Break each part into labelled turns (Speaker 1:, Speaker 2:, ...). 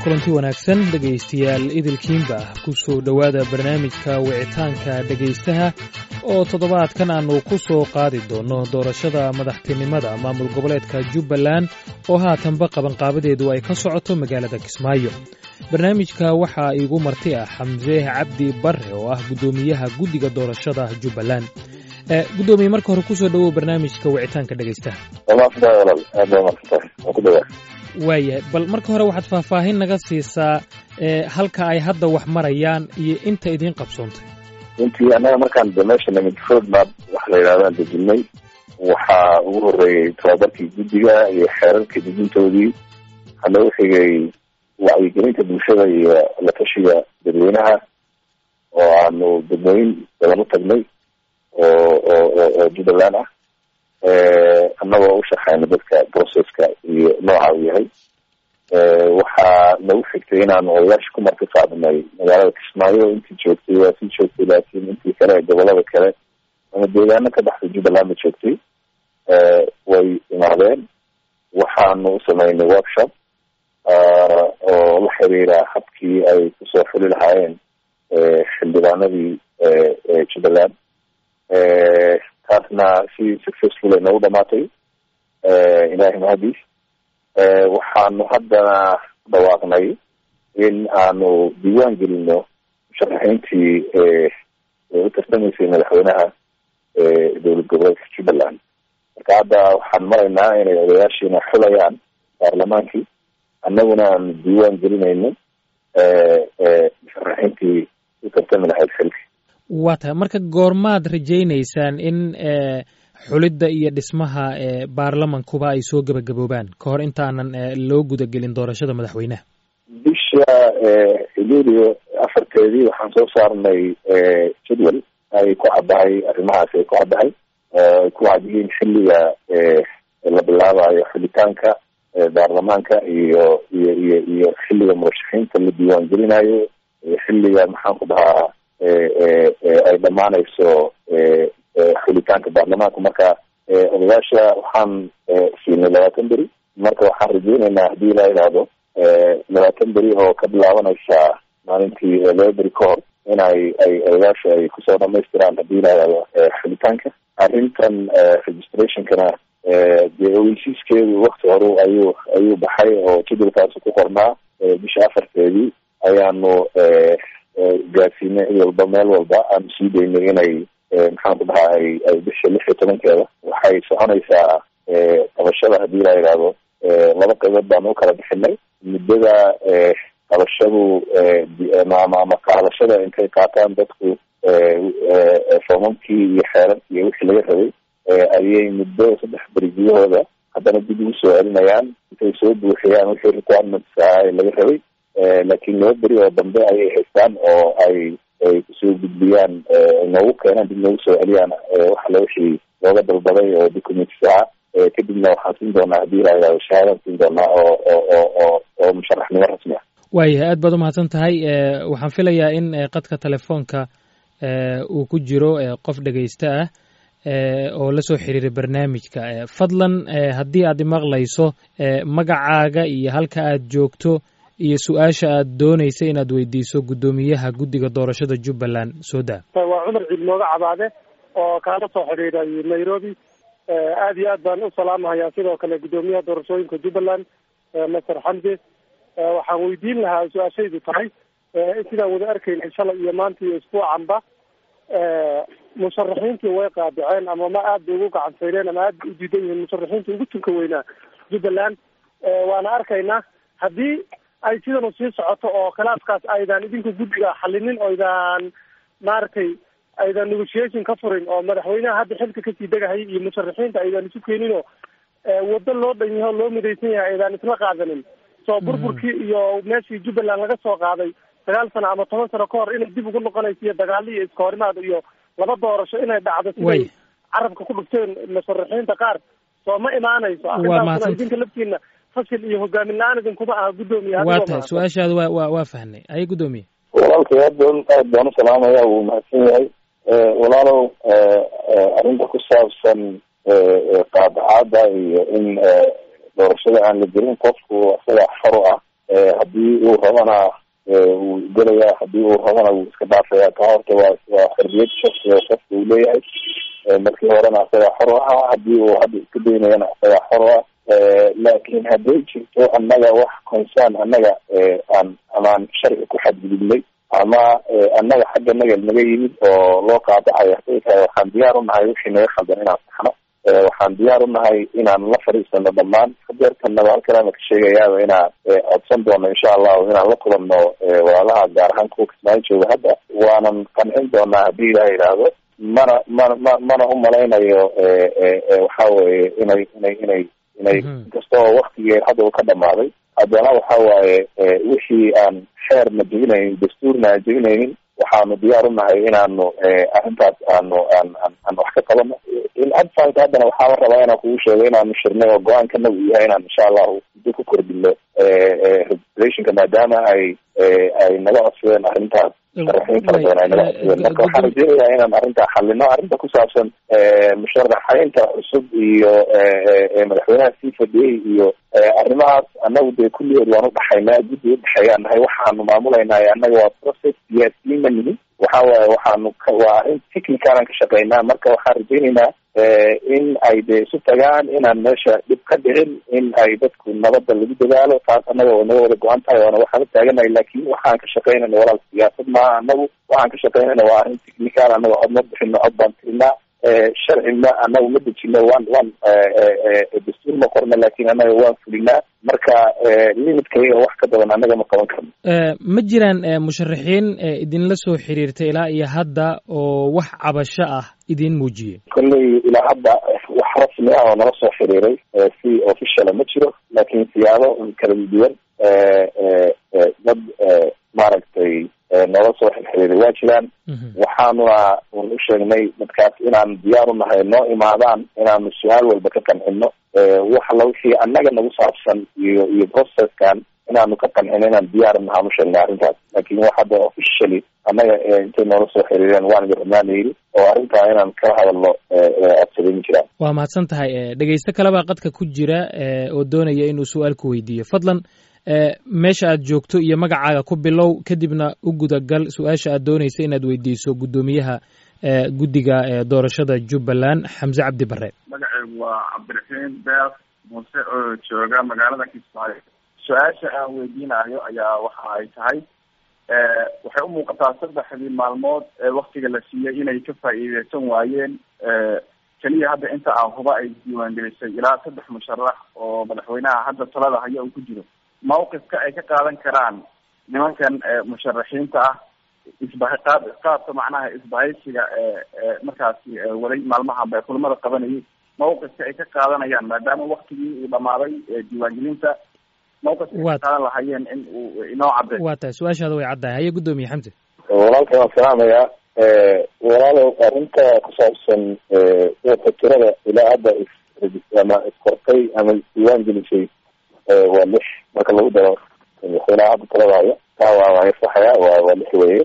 Speaker 1: kulanti wanaagsan dhegaystayaal idilkiinba ku soo dhowaada barnaamijka wicitaanka dhegaystaha oo toddobaadkan aannu ku soo qaadi doonno doorashada madaxtinimada maamul goboleedka jubbaland oo haatanba qabanqaabadeedu ay ka socoto magaalada kismaayo barnaamijka waxaa iigu marti ah xamse cabdi barre oo ah guddoomiyaha guddiga doorashada jubbaland guddoomiye marka hore kusoo dhowow barnaamijka wicitaanka dhegaystaha waayahay bal marka hore waxaad faahfaahin naga siisaa halka ay hadda wax marayaan iyo inta idiin qabsoontay
Speaker 2: runtii annaga markaan de meesha nimid roadmap waxa la yidhahdaan dejinay waxaa ugu horreeyey tababarkii guddiga iyo xeerarkii dejintoodii waxaa noogu xigay wacyigelinta bulshada iyo la tashiga dadweynaha oo aanu degmooyin badan u tagnay oo oo oo jubbaland ah annagoo u shaqeyna dadka processka iyo nooca uu yahay waxaa nagu xigtay inaanu odayaasha ku marti qaadnay magaalada kismaayo intii joogtay waa sii joogtay laakiin intii kale gobolada kale ama deegaano ka baxday jubbaland ba joogtay way imaadeen waxaanu u sameynay workshop oo la xiriira habkii ay kusoo xuli lahaayeen xildhibaanadii jubbaland taasna si successful ay noogu dhamaatay ilahay mahadiis waxaanu haddana dhawaaqnay in aanu diiwaan gelino musharaxiintii u tartamaysay madaxweynaha dowlad goboleedka jubbaland marka hadda waxaan maraynaa inay odayaashiina xulayaan baarlamaankii annaguna aanu diiwaan gelinayno musharaxiintii u tartami lahayd xilka
Speaker 1: waa tahay marka goormaad rajaynaysaan in xulidda iyo dhismaha baarlamankuba ay soo gebagaboobaan ka hor intaanan loo gudagelin doorashada madaxweynaha
Speaker 2: bisha luulio afarteedii waxaan soo saarnay jadwal ay ku caddahay arrimahaasi ay ku caddahay ay ku cad yihiin xilliga la bilaabayo xulitaanka baarlamaanka iyo iyo iyo iyo xilliga murashaxiinta la diiwaan gelinayo xilliga maxaan ku dhahaa ay dhamaanayso xulitaanka baarlamaanka marka odayaasha waxaan siinay labaatan beri marka waxaan rajeyneynaa haddii la idhaahdo labaatan beri oo ka bilaabanaysa maalintii laba beri ka hor in ay ay odayaasha ay kusoo dhamaystiraan haddii la idhaahdo xulitaanka arrintan registrationkana dee ogeysiiskeedu wakti hore ayuu ayuu baxay oo jadwalkaasi ku qornaa bisha afarteedii ayaanu gaarsiinay cid walba meel walba aanu sii daynay inay maxaan ku dhahaa ay ay bisha lix iyo tobankeeda waxay soconaysaa qabashada haddii la yidhaahdo laba qaybood baanu u kala bixinay muddada qabashadu ama ama qaadashada intay qaataan dadku foomamkii iyo xeerarkii iyo wixii laga rabay ayay muddo saddex beri gudahooda haddana dib ugu soo celinayaan intay soo buuxiyaan wixii requirements ah ee laga rabay laakiin laba beri oo dambe ayay haystaan oo ay ay kusoo gudbiyaan noogu keenaan dib noogu soo celiyaan waxale wixii looga dalbaday oo documents ah kadibna waxaan siin doonaa haddii la yidhahdo shahaadaan siin doonaa oo oo oo oo oo musharaxnimo rasmi ah
Speaker 1: waayahay aad baad umahadsan tahay waxaan filayaa in qadka telefoonka uu ku jiro qof dhegaysta ah oo la soo xiriiray barnaamijka fadlan haddii aad imaqlayso magacaaga iyo halka aad joogto iyo su-aasha aad doonaysa inaad weydiiso guddoomiyaha guddiga doorashada jubbaland soo daa
Speaker 3: waa cumar ciid mooga cabaade oo kaala soo xidhiiray nairobi aad iyo aad baan u salaamahayaa sidoo kale guddoomiyaha doorashooyinka jubbaland master xamse waxaan weydiin lahaa su-aashaydu tahay sidaan wada arkaynay shalay iyo maanta iyo isbuucanba musharaxiintii way qaadaceen ama ma aad bay ugu gacansayneen ama aad bay u diidan yihiin musharaxiintii ugu tunka weynaa jubbaland waana arkaynaa haddii ay sidanu sii socoto oo khilaafkaas aydan idinku guddiga xalinin oo aydan maaragtay aydan negotiation ka furin oo madaxweynaha hadda xilka kasii degahayay iyo musharaxiinta aydan isu keenin oo waddo loo dhan yaho loo midaysan yahay aydan isla qaadanin soo burburkii iyo meeshii jubbaland laga soo qaaday sagaal sano ama toban sano ka hor inay dib ugu noqonayso iyo dagaalo iyo iska horimaad iyo laba doorasho inay dhacdo siday carabka ku dhufteen musharaxiinta qaar soo ma imaanayso arrintaasna idinka laftiina fashil iyo hogaamin la-aan idinkuma aha guddoomiye
Speaker 1: waa tahay su-aashaada wa wa waa fahnay aye guddoomiye
Speaker 2: walaalkay aad baan aad baan u salaamaya wuu mahadsan yahay walaalow arrinta ku saabsan qaadacaada iyo in doorashada aan la gelin qofku isaga xor u ah haddii uu rabana wuu gelaya haddii uu rabana wuu iska dhaafaya ka horta waa waa xorriyad shaksi oo qofka uu leeyahay markii horena asagaa xor u ahaa haddii uu hadda iska daynayana asagaa xor u ah laakiin hadday jirto annaga wax concern annaga aan amaan sharci ku xadgudubnay ama annaga xagga naga naga yimid oo loo qaadacayo haday tahay waxaan diyaar u nahay wixii naga khaldan inaan saxno waxaan diyaar u nahay inaan la fadhiisano dhammaan hadeertanaba halkanana ka sheegayaaba inaan codsan doono insha allahu inaan la kulanno walaalaha gaar ahaan kuwa kismaayo jooga hadda waanan qancin doonaa haddii ilaha yidhaahdo mana mana ma mana u malaynayo waxa weye inay inay inay inay inkastoo waktigee hadda uu ka dhamaaday haddana waxa waaye wixii aan xeerna jebinaynin dastuurna aan jebinaynin waxaanu diyaar u nahay inaanu arrintaas aanu aan aan aan wax ka qabano in adfanka haddana waxaaba rabaa inaan kugu sheego inaanu shirnay oo go-aankana uu yahay inaan insha allahu muddo ku kordhino registrationka maadaama ay ay naga codsadeen arrintaas sharaxiin fara badan ay naga codsadeen marka waxaan rajeynayaa inaan arrintaa xalino arrinta ku saabsan musharaxeynta cusub iyo madaxweynaha sii fadhiyey iyo arrimahaas annagu dee kulligeed waan udhaxaynaa guddi udhexeeyaan nahay waxaanu maamulaynay annaga waa process siyaasiyiin ma nihin waxa waaye waxaanu waa arrin technicalan ka shaqeynaa marka waxaan rajeyneynaa in ay dee isu tagaan inaan meesha dhib ka dhicin in ay dadku nabadda lagu dadaalo taas annaga oo naga wada go-an tahay oona waxaan u taaganahay laakin waxaan ka shaqeynayna walaal siyaasad maaha annagu waxaan ka shaqeynayna waa arrin technical annaga cod ma bixino cod baan tirinaa sharci ma annagu ma dejino waan waan dastuur ma qorna laakin annaga waan fulinaa marka limitkayga wax ka badan annaga ma qaban karno
Speaker 1: ma jiraan musharaxiin idinla soo xiriirtay ilaa iyo hadda oo wax cabasho ah idin muujiyey
Speaker 2: kolley ilaa hadda wax rasmi ah oo nala soo xiriiray si officiala ma jiro laakin siyaabo kala duwan dad maaragtay noola soo xirxiriiray waa jiraan waxaanuna un u sheegnay dadkaas inaan diyaar u nahay noo imaadaan inaanu su-aal walba ka qancino wax alla wixii annaga nagu saabsan iyo iyo processkan inaanu ka qancino inaan diyaar nahaan u sheegnay arrintaas laakin wax hadda officially annaga intay noola soo xiriireen waan garamaana yidhi oo arrintaa inaan kala hadalno codsaday ma jiraan
Speaker 1: waa mahadsan tahay dhegeysto kalebaa qadka ku jira oo doonaya inuu su-aal ku weydiiyo fadlan meesha aad joogto iyo magacaaga ku bilow kadibna u gudagal su-aasha aad doonaysa inaad weydiiso guddoomiyaha guddiga doorashada jubbaland xamse cabdi bare
Speaker 4: magaceygu waa cabdiraxiim beer muuse oo jooga magaalada kismaayo su-aasha aan weydiinayo ayaa waxa ay tahay waxay u muuqataa saddexdii maalmood ee waktiga la siiyey inay ka faa'iideysan waayeen keliya hadda inta aan huba ay diiwaangelisay ilaa saddex musharax oo madaxweynaha hadda talada haya uu ku jiro mawqifka ay ka qaadan karaan nimankan musharaxiinta ah isbaha qaab qaabka macnaha isbahaysiga ee markaasi waday maalmahan bay kulamada qabanayay mawqifka ay ka qaadanayaan maadaama waktigii uu dhamaaday diiwaangelinta mawqifka ay ka qaadan lahayeen in uu inoo cadday
Speaker 1: waa tahay su-aashaada way caddahay haye guddoomiye xamse
Speaker 2: walaalka waan salaamayaa walaalow arrinta ku saabsan dadka tirada ilaa hadda is ama iskortay ama isdiiwaan gelisay waa lix marka lagu daro madaxweynaha hadda talada haya taa waa waa saxaya waa waa lix weye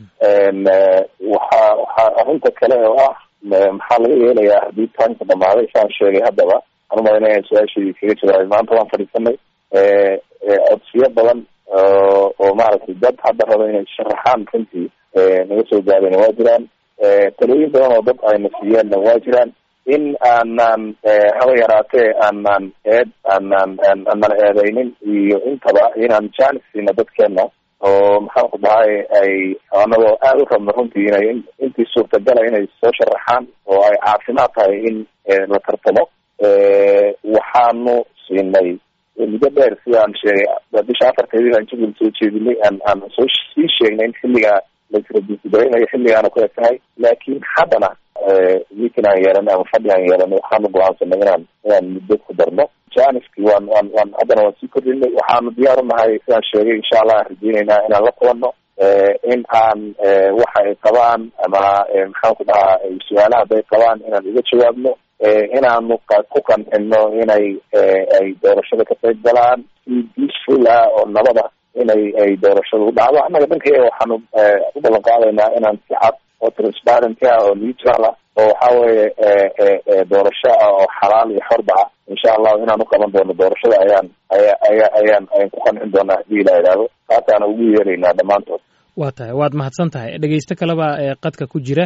Speaker 2: waxa waxaa arrinta kale oo ah maxaa laga yeelayaa haddii taanka dhamaaday saan sheegay haddaba aan umalayna su-aashii kaga jawaabay maanta waan fadhiisanay codsiyo badan oo maaragtay dad hadda raba inay sharaxaan runtii naga soo gaadeen waa jiraan talooyin badan oo dad ayna siiyeenna waa jiraan in aanan haba yaraatee aanan eed aanan aanan eedeynin iyo intaba inaan jaanis siino dadkeena oo maxaan ku dhahay ay anagoo aada u rabno runtii inay intii suurtagala inay soo sharaxaan oo ay caafimaad tahay in la tartamo waxaanu siinay muddo dheer sidaan sheegay bisha afarteedii aan jubbaland soo jeedinay aan aan soo sii sheegnay in xilligaa laisradisgaraynayo xilligaana ku eg tahay laakiin haddana meeting aan yeelanay ama fadhi aan yeelanay waxaanu go-aansanay inaan inaan muddo ku darno janiski waan waan waan haddana waan sii kordhinay waxaanu diyaar unahay sidaan sheegay insha allah aan rajeyneynaa inaan la kulanno in aan waxa ay qabaan ama maxaan ku dhahaa su-aalaha hadday qabaan inaan uga jawaabno inaanu ku qancino inay ay doorashada ka qayb galaan si peaceful ah oo nabada inay ay doorashada u dhacdo annaga dhanka waxaanu u ballan qaadaynaa inaan si cad oo transparenty ah oo neutral ah oo waxa weeye doorasho ah oo xalaal iyo xorba ah insha allahu inaan uqaban doono doorashada ayaan aya aya ayaan ayaan ku qancin doonaa hadii ilaa idhaahdo taasaana ugu yeeraynaa dhammaantood
Speaker 1: waa tahay waad mahadsan tahay dhegeysto kaleba qadka ku jira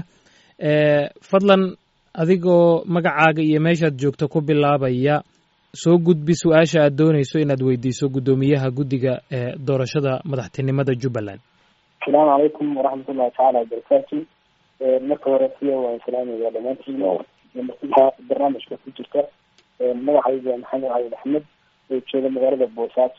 Speaker 1: fadlan adigoo magacaaga iyo meeshaad joogto ku bilaabaya soo gudbi su-aasha aad doonayso inaad weydiiso guddoomiyaha guddiga ee doorashada madaxtinimada jubbaland
Speaker 5: asalaamu calaykum waraxmatullahi tacaala wabarakaatu marka hore siya waan salaamaya dhamaantiin martida barnaamijka ku jirta magacayga maxamed cali axmed oo jooga magaalada boosaaso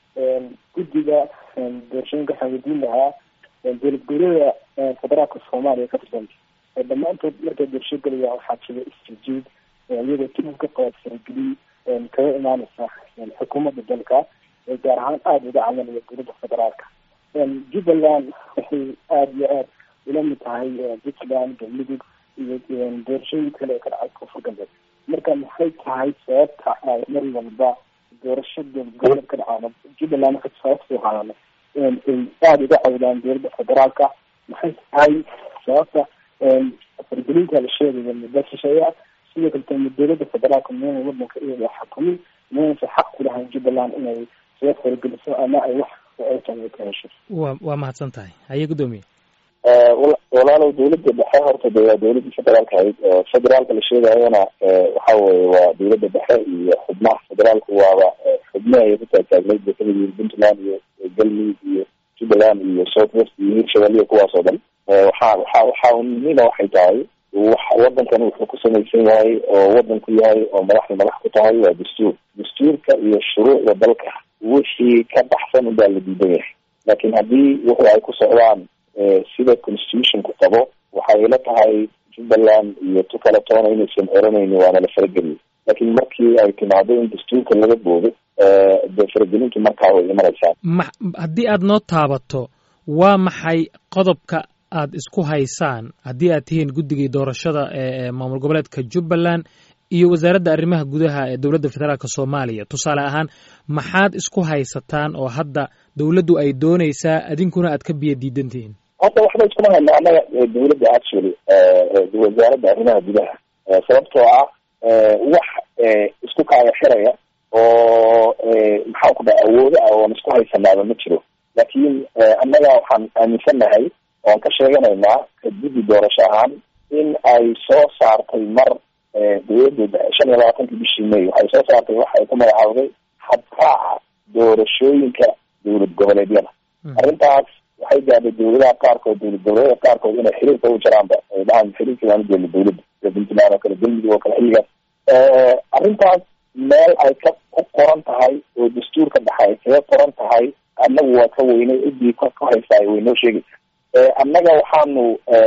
Speaker 5: guddiga doorashooyinka waxaan weydiin lahaa dowlad goboleeda federaalka soomaaliya ka tirsan dhammaantood markay doorasho gelaya waxaa jira isjijiid iyadoo tib ka qabaad farageliy kaga imaaneysa xukuumadda dalka gaar ahaan aada uga camalaya dowladda federaalka jubbaland waxay aada iyo aada ula mid tahay puntland galmudug iyo doorashooyin kale ee ka dhacay koonfur galbeed marka maxay tahay sababta ay mar walba doorasho dowlad ka dhacaan jubbaland marka sababta qaadana ay aada uga cawdaan dowladda federaalka maxay tahay sababta fargelinta la sheegaya muddo shisheeya sidoo kaleto dowladda federaalka miyana wadanka iyada xukumin miyanasa xaq ku lahayn jubbaland inay soo fargeliso ama ay wax ka hesho
Speaker 1: wa waa mahadsan tahay haye guddoomiye
Speaker 2: walaalow dowladda dhexe horta de waa dowladda federaalka ahayd federaalka la sheegayona waxa weye waa dowladda dhexe iyo xubnaha federaalku waaba xubne ay ku taagtaagnayd bay kamid yihiin puntland iyo galmudug iyo jubbaland iyo south west iyo hirshabelle kuwaas oo dhan waxa waxa waxa nina waxay tahay wadankan wuxuu ku samaysan yahay oo wadan ku yahay oo madaxda madax ku tahay waa dastuur dastuurka iyo shuruucda dalka wixii ka baxsan unbaa la diidan yahay laakiin haddii wuxu ay ku socdaan sida constitutionku qabo waxay ila tahay jubbaland iyo tu kale toona inaysan oranayni waana la farageliyo laakiin markii ay timaado in dastuurka laga boodo dee faragelintu markaa way imanaysaa
Speaker 1: ma haddii aad noo taabato waa maxay qodobka aad isku haysaan haddii aad tihiin guddigii doorashada ee maamul goboleedka jubbaland iyo wasaaradda arrimaha gudaha ee dowladda federaalka soomaaliya tusaale ahaan maxaad isku haysataan oo hadda dowladdu ay doonaysaa adinkuna aad ka biyo diidan tihiin
Speaker 2: hadda waxba iskuma hayna annaga dowladda actually wasaaradda arrimaha gudaha sababtoo ah wax isku kaaya xiraya oo maxaan ku dhaha awoodo ah oon isku haysanaaba ma jiro laakiin annaga waxaan aaminsannahay oan ka sheeganaynaa guddi doorasho ahaan in ay soo saartay mar dowladda shan iyo labaatankii bishii may waxay soo saartay waxa ay ku magacaawday habraaca doorashooyinka dowlad goboleedyada arrintaas waxay gaadhay dowladaha qaarkood dowlad goboleedyada qaarkood inay xiriirka u jiraanba ay dhahaan xiriirka waanu jeedna dowladda sida puntland oo kale galmudug oo kale xilligaas arrintaas meel ay ka ku qoran tahay oo dastuurka dhexe ay kaga qoran tahay annagu waa ka weynay ciddii ka ka haysaa way noo sheegaysa annaga waxaanu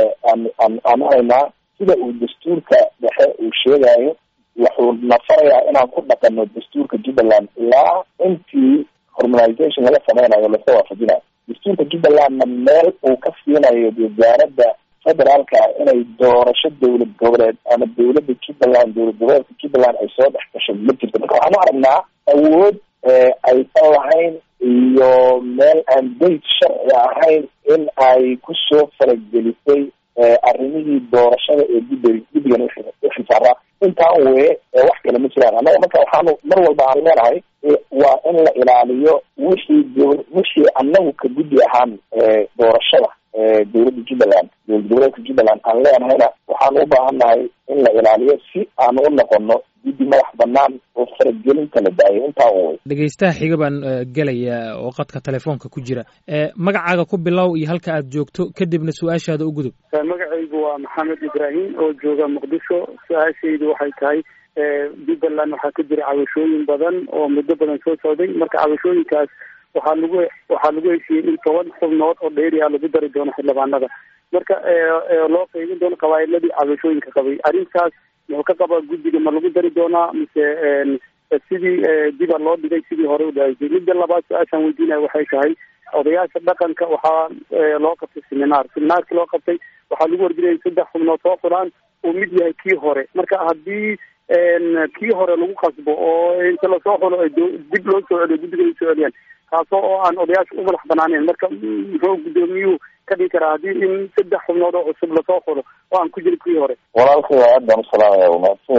Speaker 2: aanu haynaa sida uu dastuurka dhexe uu sheegayo wuxuu na farayaa inaan ku dhaqano dastuurka jubbaland ilaa intii hormonization laga sameynayo lasa waafajinayo dastuurka jubbalandna meel uu ka siinayo wasaaradda federaalka inay doorasho dowlad goboleed ama dowladda jubbaland dowlad goboleedka jubbaland ay soo dhex gasho ma jirto marka waxaan u aragnaa awood aysan lahayn iyo meel aan dayt sharci ahayn in ay kusoo faragelisay arrimihii doorashada ee guddi guddigan uxilsaaraa intaan weye wax kale ma jiraan annaga marka waxaanu mar walba aan leenahay waa in la ilaaliyo wixii wixii annagu ka guddi ahaan doorashada dowladda jubbaland dowlad goboleedka jubbaland aan leenahayna waxaan u baahannahay in la ilaaliyo si aan u noqono guddi madax banaan oo faragelinta la daayo intaa way
Speaker 1: dhegeystaha xiga baan gelaya oo qadka telefoonka ku jira magacaaga ku bilow iyo halka aad joogto kadibna su-aashaada u gudub
Speaker 3: magacaygu waa maxamed ibraahim oo jooga muqdisho su-aashaydu waxay tahay jubbaland waxaa ka jira cabashooyin badan oo muddo badan soo socday marka cabashooyinkaas waxaa lagu waxaa lagu heshiiyey in toban xubnood oo dheeri ah lagu dari doono xildhibaanada marka loo qeybin doono qabaa'iladii cabashooyinka qabay arrintaas muxuu ka qabaa guddiga ma lagu dari doonaa mise sidii diba loo dhigay sidii hore u dhahaysay midda labaad su-aashaan weydiinaya waxay tahay odayaasha dhaqanka waxaa loo qabtay seminaar seminaarkii loo qabtay waxaa lagu warjinaya saddex xubnood soo fulaan uu mid yahay kii hore marka haddii kii hore lagu qasbo oo inta lasoo xulo ay dib loo soo celiyo guddiga ay soo celiyaan taasoo oo aan odayaasha u madax banaaneen marka muxuu guddoomiyuhu ka dhigi karaa haddii in saddex xubnood oo cusub lasoo xulo oo aan ku jirin kii hore
Speaker 2: walaalkay waa aad baan usalaamaya waa mahadsan yahay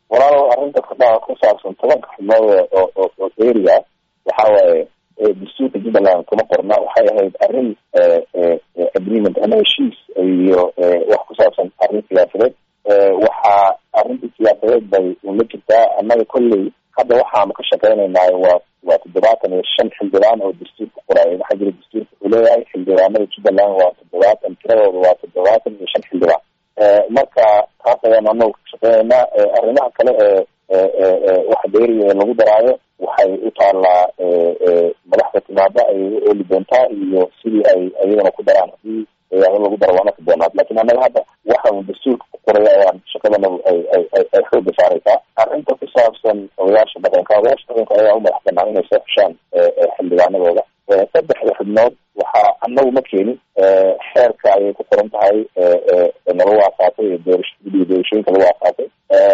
Speaker 2: walaalo arrinta kadhaa ku saabsan tobanka xubnood oo oo oo eriga waxa waaye dastuurka jubbaland kuma qorna waxay ahayd arrin agreement ama heshiis iyo wax ku saabsan arrin siyaasadeed waxaa arrinta siyaasadeed bay ula jirtaa annaga kolley hadda waxaanu ka shaqeynaynaa waa waa toddobaatan iyo shan xildhibaan oo dastuurka qoraayo waxaa jira dastuurka uu leeyahay xildhibaanada jubbaland waa toddobaatan tiradooda waa toddobaatan iyo shan xildhibaan marka taas ayaanu anagu ka shaqeynaynaa arrimaha kale ee waxa dheeriga lagu daraayo waxay u taallaa madaxda timaada ay u ooli doontaa iyo sidii ay ayagana ku daraan hadii ayaado lagu daro waana ka doonaad lakin annaga hadda waxa uu dastuurka ku qoraya ayaan shaqadanadu ay ay ay ay xooga saareysaa arrinta ku saabsan odayaasha dhaqanka odayaasha dhaqanka ayaa u madax banaan inay soo xushaan xildhibaanadooda saddexda xubnood waxaa anagu ma keenin xeerka ayay ku qoran tahay nalagu aasaasay doorasho gudiga doorashooyinka lagu aasaasay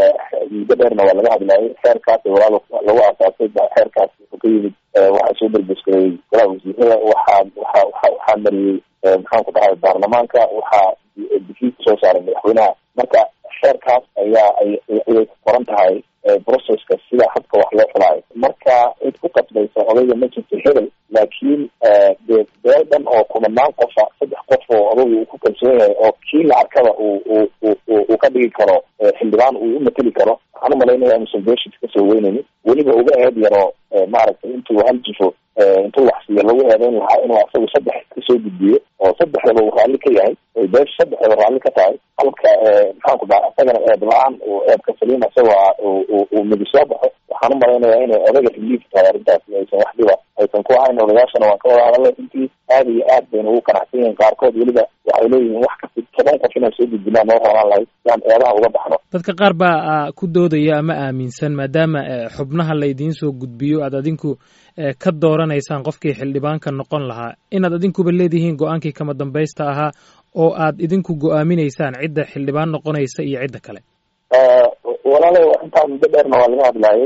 Speaker 2: muddo dheerna waa laga hadlaayay xeerkaas walaal lagu aasaasay xeerkaas wuxuu ka yimid waxaa soo berbeskareeyey golaha wasiirada waxaa waxa waxa waxaa mariyey maxaan ku dhahay baarlamaanka waxaa difiid soo saaray madaxweynaha marka xeerkaas ayaa ayay ku qoran tahay processka sida habka wax loo xulaayo marka cid ku qasbaysa odayga ma jirto hebel laakiin dee beel dhan oo kumanaan qofa saddex qof oo odagu uu ku kalsoon yahay oo kii la arkaba uu uu uu uu ka dhigi karo xildhibaan uu u mateli karo waxaan umalaynaya inuusan beeshis kasoo weynaynin weliba uga eed yaro maaragtay intuu hal jifo intuu wax siiyo lagu eedeyn lahaa inuu asagu saddex kasoo gudbiyo oo saddexdaba uu raalli ka yahay oy beesha saddexdaba raalli ka tahay halka maxaan ku dhaha isagana eed la-aan uu eebka saliim isagoo uu midi soo baxo waxaan umalaynaya inay odaga xiliif tahay arrintaasi aysan wax dhiba aysan ku ahayn odayaashana waan ka wada hadalay runtii aad iyo aad bayna ugu qanacsan yihiin qaarkood weliba waxay leeyihiin wax kasta toban qof inaan soo gudbinaa noo rabaan lahayd yaan eedaha uga baxno
Speaker 1: dadka qaar baa ku doodaya ama aaminsan maadaama xubnaha laydiin soo gudbiyo aad adinku ka dooranaysaan qofkii xildhibaanka noqon lahaa inaad adinkuba leedihiin go-aankii kama dambaysta ahaa oo aad idinku go-aaminaysaan cidda xildhibaan noqonaysa iyo cidda kale
Speaker 2: walaalahi intaa muddo dheerna waa laga hadlaayay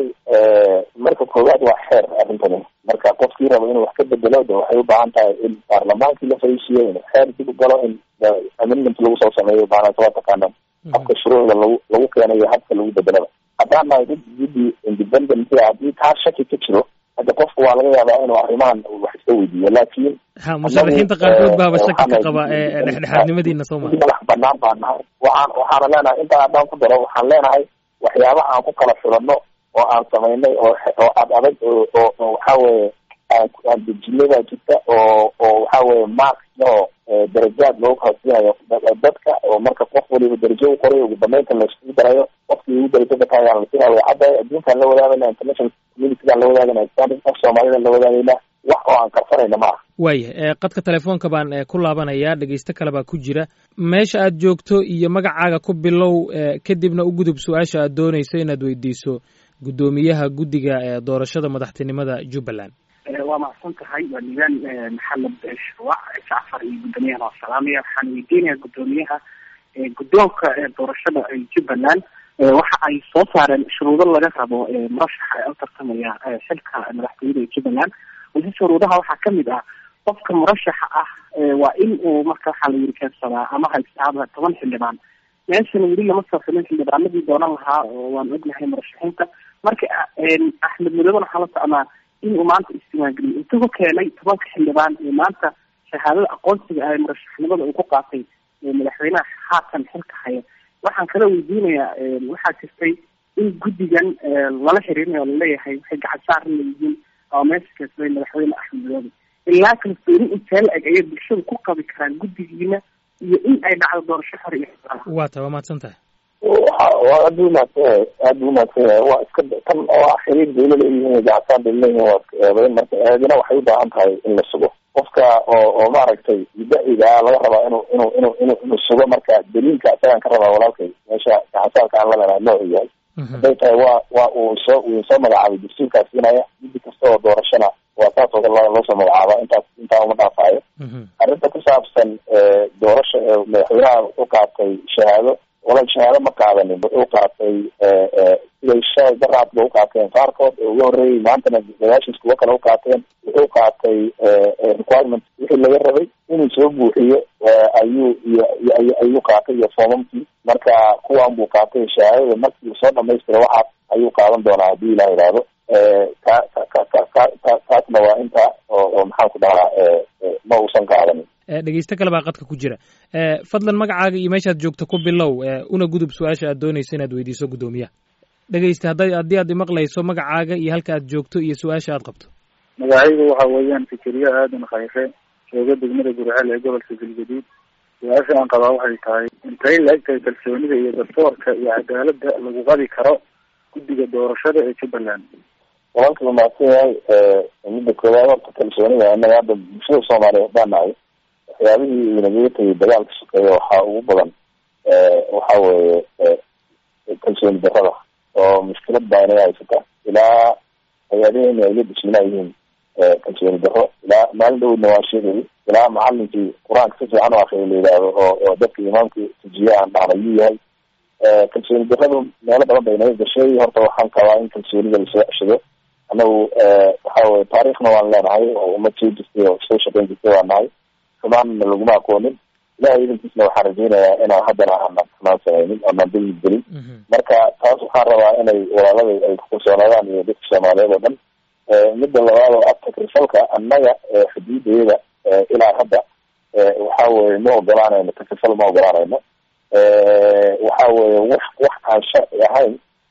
Speaker 2: marka koowaad waa xeer arrintani marka qofkii rabo inuu wax ka bedelo de waxay u baahan tahay in baarlamaankii la fariisiyo in xeer dib u galo in amendment lagu soo sameeyo baanata waa taqaanaan habka shuruucda lagu lagu keenayo habka lagu bedelaba haddaan nahay dad guddi independent haddii taa shaki ka jiro hadda qofku waa laga yaabaa inuu arrimahan wax iska weydiiyo laakiin
Speaker 1: ha musharaxiinta qaarkood baaba shaki ka qaba ee dhexdhexaadnimadiina soo maa
Speaker 2: madax banaan baan nahay waxaan waxaana leenahay intaa haddaan ku daro waxaan leenahay waxyaabaha aan ku kala filano oo aan samaynay oo oo ad adag oo oo waxa weeye aan aan dejinay baa jirta oo oo waxa weeye mark oo darajaad loogu kala siinayo dadka oo marka qof waliba darajo u qoray ugu dambeynta la iskugu darayo qofkii ugu darajo bataa ayaan la siinaya way caddahay adduunkaan la wadaagayna international communitygaan la wadaagayna islamic af soomaalida la wadaagayna wax oo aan karsanayna ma aha
Speaker 1: waaya qadka telefoonka baan ku laabanayaa dhegeysto kale baa ku jira meesha aad joogto iyo magacaaga ku bilow kadibna u gudub su-aasha aad doonayso inaad weydiiso guddoomiyaha guddiga doorashada madaxtinimada jubbaland
Speaker 6: waa macsan tahay waa nidaam maxamed shuruuc jacfar iyo guddoomiyahan waa salaamaya waxaan weydiinayaa guddoomiyaha guddoonka doorashada jubbaland waxa ay soo saareen shuruudo laga rabo murashaxa ee u tartamaya xilka madaxtooyada ee jubbaland wasi shuruudaha waxaa kamid ah qofka murashaxa ah waa in uu marka waxaa la yiri keensadaa ama haystaaba toban xildhibaan meeshan weli lama soo filin xildhibaanadii doonan lahaa oo waan ognahay murashaxiinta marka axmed mudooben waxaa la socnaa in uu maanta isdiiwaangeliyo intuu ku keenay tobanka xildhibaan ee maanta shahaadada aqoonsiga ah ee murashaxnimada uu ku qaatay madaxweynaha haatan xilka haya waxaan kala weydiinayaa waxaa jirtay in guddigan lala xiriirinayo o laleeyahay waxay gacan saarna yihiin oo meesha keensaday madaxweyne axmed madoobe ilaa kalsooni intee la eg ayay bulshada ku qabi karaan guddigiina iyo in ay dhacdo doorasho xor iyo
Speaker 1: waa ta waa mahadsan tahay
Speaker 2: waa aad bu umahadsan yahay aad bu umahadsan yahay waa iska tan oo ah xiriir dawla leeyihiin gacsaan bay leeyihin waa iska eedayn marka eedina waxay u baahan tahay in la sugo qofka oo oo maaragtay muddaciga laga rabaa inuu inuu inuu inuu inuu sugo marka daliilka isagaan ka rabaa walaalkay meesha gacansaarka aan la leenahay noocu yahay hadday tahay waa waa uu soo uu soo magacaabay dastuurkaas siinaya guddi kasta oo doorashana waa saas oo kale loo soo magacaaba intaas intaa uma dhaafaayo arrinta ku saabsan doorasha madaxweynaha wuxuu qaatay shahaado walaal shahaado ma qaadanin wuxuu qaatay siday shalay daraadba u qaateen qaarkood oo uga horreeyey maantana gadaashiis kuwo kale u qaateen wuxuu qaatay requirement wixii laga rabay inuu soo buuxiyo ayuu ayuu qaatay iyo foomamkii marka kuwan buu qaatay shahaadada markii uu soo dhamaystira waxaas ayuu qaadan doonaa haddii ilah ihahdo ka ka ka ka ka taasna waa inta oo oo maxaan ku dhahaa ma uusan qaadanin
Speaker 1: dhegeysto kale baa qadka ku jira fadlan magacaaga iyo meeshaad joogto ku bilow una gudub su-aasha aad doonayso inaad weydiiso guddoomiyaha dhegeysta hadda haddii aad imaqlayso magacaaga iyo halka aad joogto iyo su-aasha aad qabto
Speaker 7: magacaygu waxa weeyaan fikeriye aadan khayre jooga degmada gurceel ee gobolka galgaduud su-aasha aan qabaa waxay tahay intay la egtahay kalsoonida iyo dastoorka iyo cadaaladda lagu qabi karo guddiga doorashada ee jubbaland
Speaker 2: walanka mahadsan yahay midda koowaad horta kalsoonida innaga hadda bulshada soomaaliyeed baa nahay waxyaabihii inagaga tegay dagaalka sokeeya waxaa ugu badan waxa weeye kalsooni darrada oo mushkilad baa inaga haysata ilaa hay-adaheena ay la dhisminaa yihiin kalsooni darro ilaa maalin dhowdna waa sheegayay ilaa macalinkii qur-aanka si fiican u akriya la yidhaahdo oo oo dadka imaamka tujiye aan dhahna yuu yahay kalsooni darradu meelo badan bay inaga gashay horta waxaan qabaa in kalsoonida lasoo ceshado annagu waxa weye taariikhna waan leenahay oo ummad soo jirtay oo soo shaqeyn jirtay waan nahay xumaanna laguma aqoonin ilahay idankiisna waxaan rajeynayaa inaan haddana aanan xumaan samaynin oonaan dulmi gelin marka taas waxaan rabaa inay walaalada ay kukalsoonaadaan iyo dadka soomaaliyeed oo dhan midda labaad oo ah takrifalka annaga xuduudayada ilaa hadda waxa weye ma ogolaanayno takrifal ma ogolaanayno waxa weye wax wax aan sharci ahayn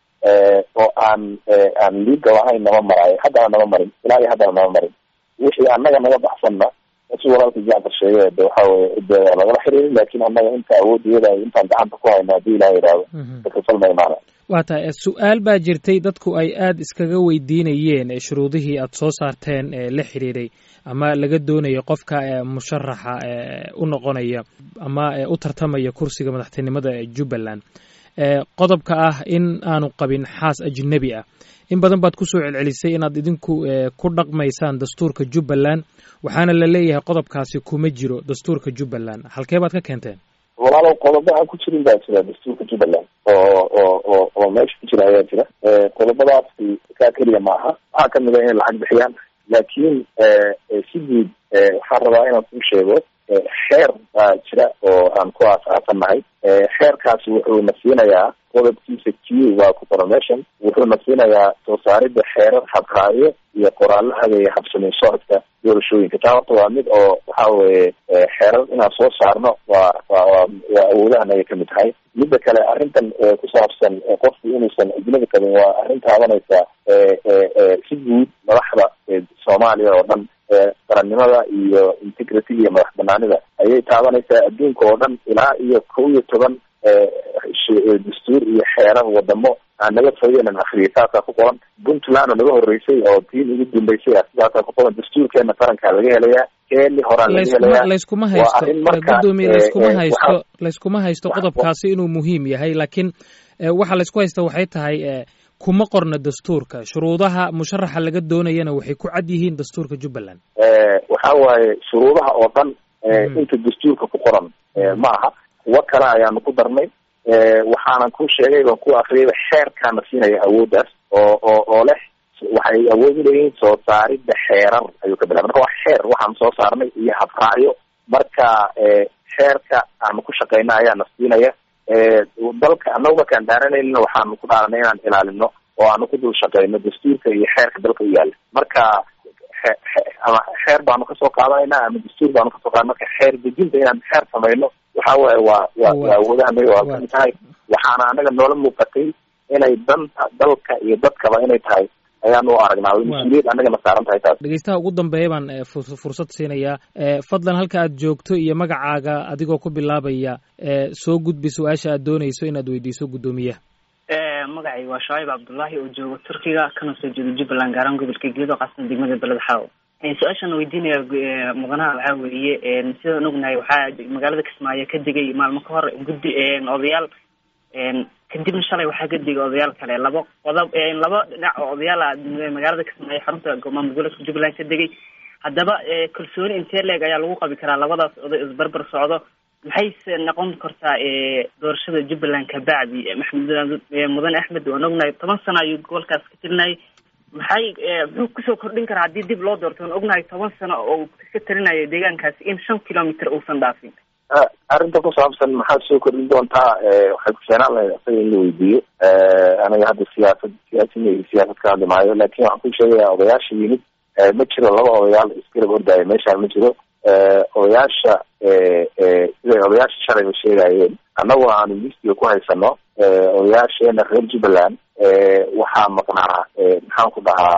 Speaker 2: oo aan aan legal ahayn nama maraayo haddana nama marin ilaa iyo haddana nama marin wixii annaga naga baxsanna si walaalka jacfar sheegay de waxa weye de waa lagala xiriiri laakin annaga inta awoodiyada intaan gacanta ku hayno haddii ilaha yidhaahdo takrifal ma imaana
Speaker 1: waa tahay su-aal baa jirtay dadku ay aada iskaga weydiinayeen shuruudihii aada soo saarteen ee la xiriiray ama laga doonayo qofka musharaxa u noqonaya ama u tartamaya kursiga madaxtinimada ee jubbaland qodobka ah in aanu qabin xaas ajnebi ah in badan baad kusoo celcelisay inaad idinku ku dhaqmaysaan dastuurka jubbaland waxaana la leeyahay qodobkaasi kuma jiro dastuurka jubbaland halkee baad ka keenteen
Speaker 2: walaalow qodobo aan ku jirin baa jira dastuurka jubbaland oo oo oo oo meesha ku jira ayaa jira qodobadaasi kaa keliya maaha waxaa kamid a inay lacag bixiyaan laakiin si guud waxaan rabaa inaan kuu sheego xeer baa jira oo aan ku aasaasannahay xeerkaasi wuxuu na siinayaa qodobkiisa q waa ku promotion wuxuu na siinayaa soo saaridda xeerar habraayo iyo qoraallo hagaya habsamin socodka doorashooyinka taa horta waa mid oo waxa weye xeerar inaan soo saarno waa waa waa waa awoodahan ayay kamid tahay midda kale arrintan ku saabsan qofku inuusan ajnabi qabin waa arrin taabanaysa si guud madaxda soomaaliya oo dhan qarannimada iyo integrity iyo madax banaanida ayay taabanaysaa adduunka oo dhan ilaa iyo kow iyo toban dastuur iyo xeerar wadamo aan naga fogenan akriya saasaa ku qoran puntland oo naga horeysay oo tiin ugu dambeysay sidaasaa ku qoran dastuurkeena qarankaa laga helayaa keeni horaan laga helayaa
Speaker 1: layskuma haysto gudoomiye layskuma haysto layskuma haysto qodobkaasi inuu muhiim yahay laakiin waxa laysku haysta waxay tahay kuma qorna dastuurka shuruudaha musharaxa laga doonayana waxay ku cad yihiin dastuurka jubbaland
Speaker 2: waxa waaye shuruudaha oo dhan inta dastuurka ku qoran ma aha kuwo kale ayaanu ku darnay waxaanan ku sheegay baan ku akriyayba xeerkaana siinaya awooddaas oo oo oo leh waxay awood uleeyihiin soo saaridda xeerar ayuu ka bilaba marka waa xeer waxaan soo saarnay iyo habraacyo marka xeerka aanu ku shaqeyna ayaa na siinaya dalka annagu markaan dhaaranayna waxaanu ku dhaaranay inaan ilaalino oo aanu ku dul shaqeyno dastuurka iyo xeerka dalka u yaala marka ama xeer baanu kasoo qaadanayna ama dastuur baanu kasoo qaada marka xeer dejinta inaan xeer samayno waxa waaye waa waa waa awoodaha waa kamid tahay waxaana anaga noola muuqatay inay danta dalka iyo dadkaba inay tahay ayaan u aragnaa mas-uuliyad annagana saaran tahay taas
Speaker 1: dhegeystaha ugu dambeeya baan fursad siinayaa fadlan halka aad joogto iyo magacaaga adigoo ku bilaabaya soo gudbi su-aasha aad doonayso inaad weydiiso guddoomiyaha
Speaker 6: magacay waa shacaib cabdullaahi oo jooga turkiga kana soo jeeda jubbaland gaaraan gobolka geedo qaasna degmada beled xaawo su-aashaan weydiinaya mudanaha waxaa weeye sidaan ognahay waxaa magaalada kismaayo ka degay maalmo ka hor guddi odayaal kadibna shalay waxaa ka degay odayaal kale laba qodob laba dhinac oo odayaala magaalada kismaayo xarunta maamul goboleedka jubbaland ka degay haddaba kalsooni intee leeg ayaa lagu qabi karaa labadaas oday isbarbar socdo maxayse noqon kartaa doorashada jubbaland kabacdi maxamed mudane axmed waan ognahay toban sano ayuu gobolkaas ka tirinayay maxay muxuu kusoo kordhin karaa haddii dib loo doorto waan ognahay toban sano oo ka talinayo deegaankaasi in shan kilomitr uusan dhaafin
Speaker 2: arrinta ku saabsan maxaad soo kordhin doontaa waxay ku keenaan lahayd asaga in la weydiiyo aniga hadda siyaasad siyaasina iyo siyaasad ka hadli maayo laakin waxaan ku sheegaya odayaasha yimid ma jiro laba odayaal isgarab ordaayo meeshaan ma jiro odayaasha siday odayaasha shalayba sheegayeen annaguna aanu listiga ku haysano odayaasheena reer jubbaland waxaa maqnaa maxaan ku dhahaa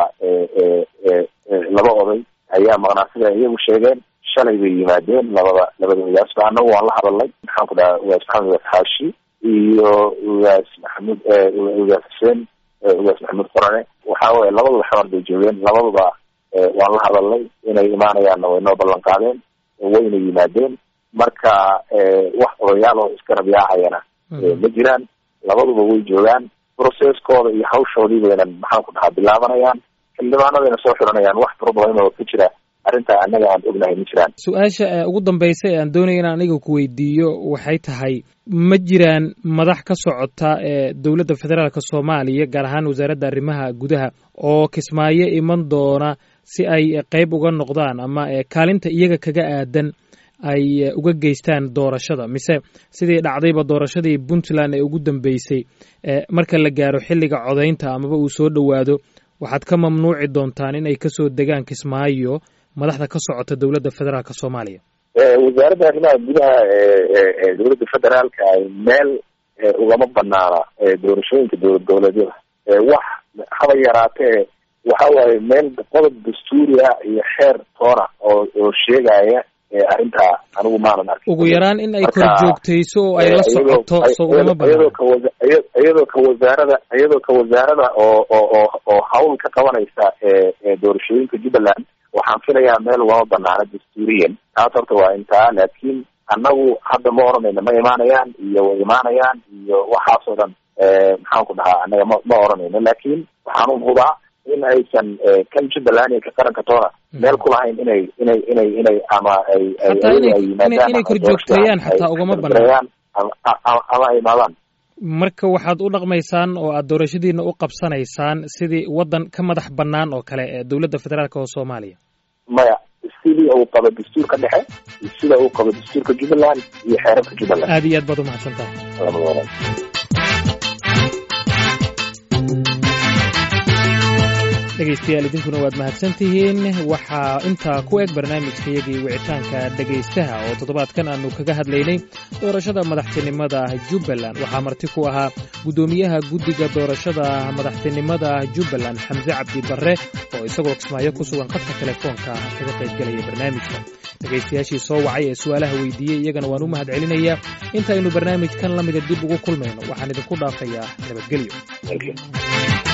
Speaker 2: laba oday ayaa maqnaa sida iyagu sheegeen shalay bay yimaadeen labada labada ogaasba annagu waan la hadalnay maxaan ku dhahaa ugaas maxamed ugaas xaashi iyo ugaas maxamuud ugaas xuseen ugaas maxamuud qorane waxa weye labaduba xamar bay joogeen labaduba waan la hadalnay inay imaanayaanna way noo ballan qaadeen wayna yimaadeen marka wax odayaal oo iska rabyaacayana ma jiraan labaduba way joogaan processkooda iyo hawshoodii baynan maxaan ku dhahaa bilaabanayaan xildhibaanadayna soo xiranayaan wax problem oo ka jira arrintaa annaga aan ognahay ma jiraan
Speaker 1: su-aasha ugu dambaysa ee aan doonaya inaan aniga ku weydiiyo waxay tahay ma jiraan madax ka socota ee dowladda federaalka soomaaliya gaar ahaan wasaaradda arrimaha gudaha oo kismaayo iman doona si ay qeyb uga noqdaan ama kaalinta iyaga kaga aadan ay uga geystaan doorashada mise sidii dhacdayba doorashadii puntland ee ugu dambeysay marka la gaaro xilliga codaynta amaba uu soo dhowaado waxaad ka mamnuuci doontaan in ay kasoo degaan kismaayo madaxda ka socota dowladda federaalka soomaaliya
Speaker 2: wasaaradda arrimaha gudaha ee dowladda federaalka meel ugama banaana doorashooyinka dowlad goboleedyada wax haba yaraatee waxa waaye meel qodob dastuuri ah iyo xeer toona oo oo sheegaya arrintaa anigu maanan arkin
Speaker 1: ugu yaraan in ay kor joogtayso oo ay la socoto so ugama
Speaker 2: iyadoo ka iyadoo ka wasaarada iyadoo ka wasaarada oo oo oo hawl ka qabanaysa doorashooyinka jubbaland waxaan filayaa meel ugama banaana dastuuriyan taas horta waa intaa laakiin annagu hadda ma oranayno ma imaanayaan iyo way imaanayaan iyo waxaas oo dhan maxaan ku dhahaa annaga ma ma oranayno laakiin waxaan hubaa in aysan kan jubbaland iyo ka qaranka toona meel ku lahayn inay inay inay inay ama ay
Speaker 1: inay kor joogteeyaan xataa ugama banaan
Speaker 2: ama ay imaadaan
Speaker 1: marka waxaad u dhaqmaysaan oo aad doorashadiina u qabsanaysaan sidii waddan ka madax bannaan oo kale ee dowladda federaalka oo soomaaliya
Speaker 2: maya sidii uu qabo dastuurka dhexe iyo sida uu qabo dastuurka jubbaland iyo xeerarka jubbaland
Speaker 1: aad iyo aad baad umahadsan tahay dhegaystayaal idinkuna waad mahadsan tihiin waxaa intaa ku eg barnaamijkayagii wicitaanka dhegaystaha oo toddobaadkan aanu kaga hadlaynay doorashada madaxtinimada jubbaland waxaa marti ku ahaa guddoomiyaha guddiga doorashada madaxtinimada jubbaland xamse cabdi barre oo isagoo kismaayo ku sugan khadka telefoonka kaga qaybgelaya barnaamijka dhegaystayaashii soo wacay ee su'aalaha weydiiyey iyagana waan u mahad celinayaa intaynu barnaamijkan la mida dib ugu kulmayno waxaan idinku dhaafayaa nabadgelyo